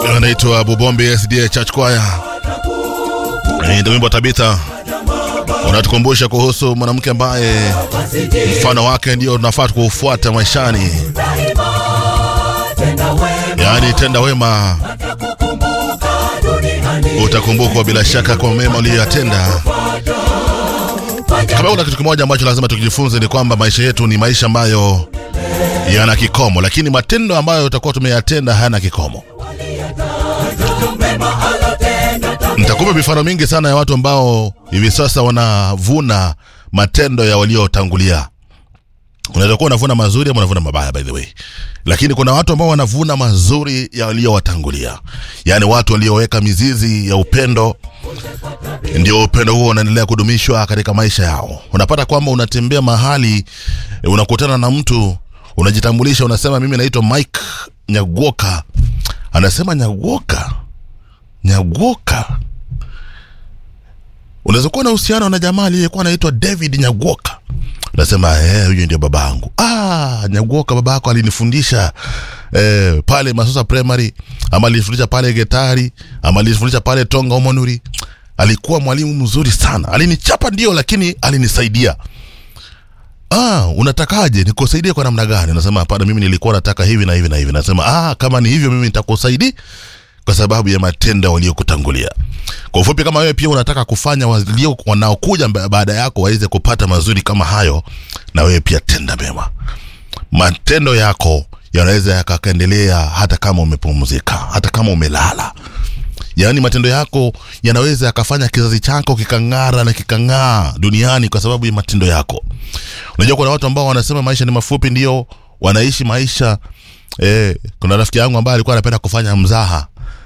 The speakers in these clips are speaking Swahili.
anaitwa Bubombe SDA Church Choir. Ndio wimbo Tabitha unatukumbusha kuhusu mwanamke ambaye mfano wake ndio tunafaa kuufuata maishani, yaani tenda wema utakumbukwa bila shaka kwa mema uliyoyatenda. Kama kuna kitu kimoja ambacho lazima tukijifunze ni kwamba maisha yetu ni maisha ambayo yana kikomo, lakini matendo ambayo tutakuwa tumeyatenda hayana kikomo. Nitakupa mifano mingi sana ya watu ambao hivi sasa wanavuna matendo ya waliotangulia. Unaweza kuwa unavuna mazuri ama unavuna mabaya, by the way, lakini kuna watu ambao wanavuna mazuri ya waliowatangulia, yaani watu walioweka mizizi ya upendo ndio upendo huo unaendelea kudumishwa katika maisha yao. Unapata kwamba unatembea mahali, unakutana na mtu, unajitambulisha, unasema mimi naitwa Mike Nyagoka. Anasema Nyagoka, Nyagoka. Unaweza kuwa na uhusiano na jamaa aliyekuwa anaitwa David Nyagoka. Unasema eh, huyu ndio babangu. Ah, Nyagoka baba yako alinifundisha eh, pale Masosa Primary ama alinifundisha pale Getari ama alinifundisha pale Tonga Omonuri alikuwa mwalimu mzuri sana, alinichapa ndio, lakini alinisaidia. Ah, unatakaje nikusaidie kwa namna gani? Nasema hapana, mimi nilikuwa nataka hivi na hivi na hivi. Nasema ah, kama ni hivyo, mimi nitakusaidia kwa sababu ya matendo waliokutangulia. Kwa ufupi, kama wewe pia unataka kufanya walio wanaokuja baada yako waweze kupata mazuri kama hayo, na wewe pia tenda mema. Matendo yako yanaweza yakaendelea hata kama umepumzika, hata kama umelala yaani matendo yako yanaweza yakafanya kizazi chako kikang'ara na kikang'aa duniani kwa sababu ya matendo yako. Unajua, kuna watu ambao wanasema maisha ni mafupi, ndio wanaishi maisha eh. Kuna rafiki yangu ambaye alikuwa anapenda kufanya mzaha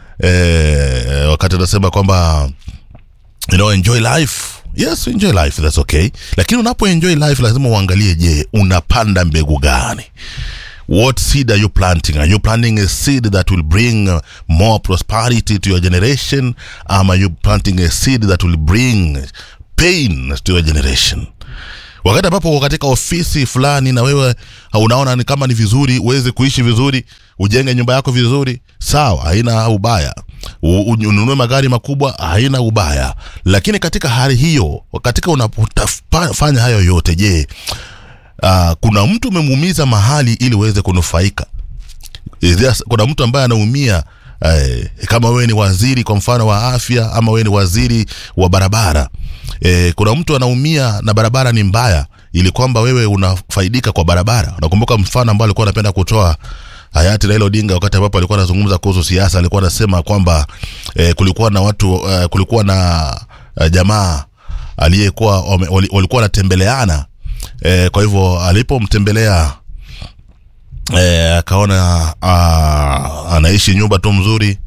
eh, wakati anasema kwamba you know, enjoy life. Yes, enjoy life, that's okay, lakini unapo enjoy life lazima uangalie, je, unapanda mbegu gani? What seed are you planting? Are you planting a seed that will bring uh, more prosperity to your generation? Am are you planting a seed that will bring pain to your generation? Wakati ambapo uko katika ofisi fulani na wewe unaona ni kama ni vizuri uweze kuishi vizuri, ujenge nyumba yako vizuri, sawa, haina ubaya. Ununue magari makubwa, haina ubaya. Lakini katika hali hiyo, katika unapofanya hayo yote, je, Uh, kuna mtu umemuumiza mahali ili uweze kunufaika. Kuna mtu ambaye anaumia eh, kama wewe ni waziri kwa mfano wa afya ama wewe ni waziri wa barabara eh, kuna mtu anaumia na barabara ni mbaya, ili kwamba wewe unafaidika kwa barabara. Unakumbuka mfano ambao alikuwa anapenda kutoa hayati Raila Odinga wakati ambapo alikuwa anazungumza kuhusu siasa, alikuwa anasema kwamba eh, kulikuwa na watu eh, kulikuwa na eh, jamaa aliyekuwa walikuwa wanatembeleana E, kwa hivyo alipomtembelea e, akaona anaishi nyumba tu mzuri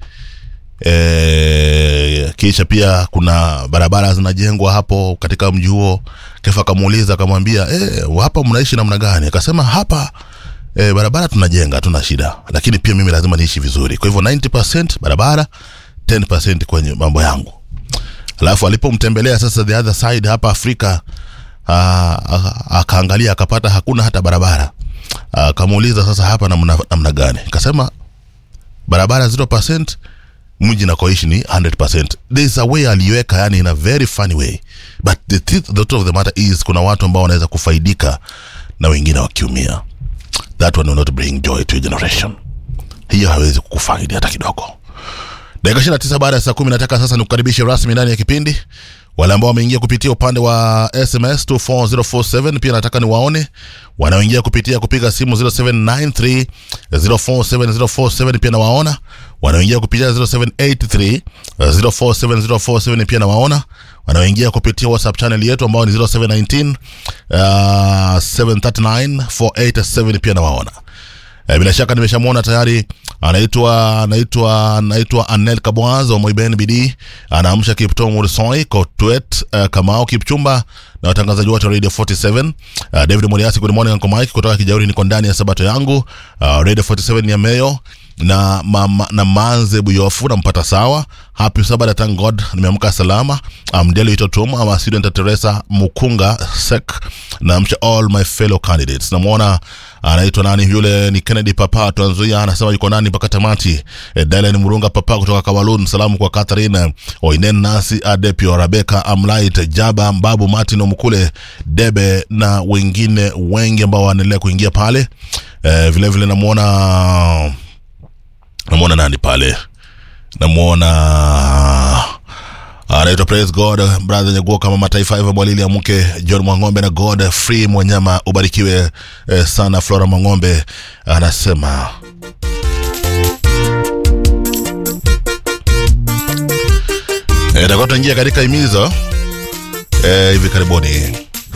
e, kisha pia kuna barabara zinajengwa hapo katika mji huo. Kefa akamuuliza akamwambia, e, hapa mnaishi namna gani? Akasema hapa e, barabara tunajenga, tuna shida, lakini pia mimi lazima niishi vizuri. Kwa hivyo 90% barabara, 10% kwenye mambo yangu. Alafu alipomtembelea sasa the other side hapa Afrika akaangalia akapata hakuna hata barabara. Akamuuliza sasa hapa namna, namna gani? Akasema barabara 0%, mji nakoishi ni 100%. There is a way aliweka, yani in a very funny way, but the truth, the truth of the matter is kuna watu ambao wanaweza kufaidika na wengine wakiumia. That one will not bring joy to your generation. Hiyo hawezi kukufaidi hata kidogo. Dakika 29 baada ya saa 10 nataka sasa nikukaribishe rasmi ndani ya kipindi wale ambao wameingia kupitia upande wa SMS 24047 pia nataka niwaone wanaoingia kupitia kupiga simu 0793 047047 pia nawaona wanaoingia kupitia 0783 047047 pia nawaona wanaoingia kupitia WhatsApp channel yetu ambao ni 0719 uh, 739 pia nawaona E, bila shaka nimeshamwona tayari anaitwa anaitwa anaitwa Anel Kabwazo wa Moiben BD anaamsha Kipto Mursoi Kotwet uh, Kamau Kipchumba na watangazaji wote wa Radio 47 uh, David Moriasi good morning Uncle Mike kutoka Kijauri niko ndani ya sabato yangu uh, Radio 47 ya Meyo na, mama, na manze buyofu nampata sawa happy sabada thank god nimeamka salama amdeli itotum ama student teresa mukunga sek na mcha all my fellow candidates namwona anaitwa nani yule ni kennedy papa tanzuia anasema yuko nani mpaka tamati e, dalen murunga papa kutoka kawalun salamu kwa catherine oinen nasi adepio rebeka amlait jaba mbabu martin omkule debe na wengine wengi ambao wanaendelea kuingia pale e, vile vile namwona namwona nani pale namwona anaitwa praise god brother nyeguo kama mataifa hivyo mwalili ya mke john mwang'ombe na god free mwanyama ubarikiwe eh, sana flora mwang'ombe anasema Eh, takuwa tunaingia katika imizo eh, hivi karibuni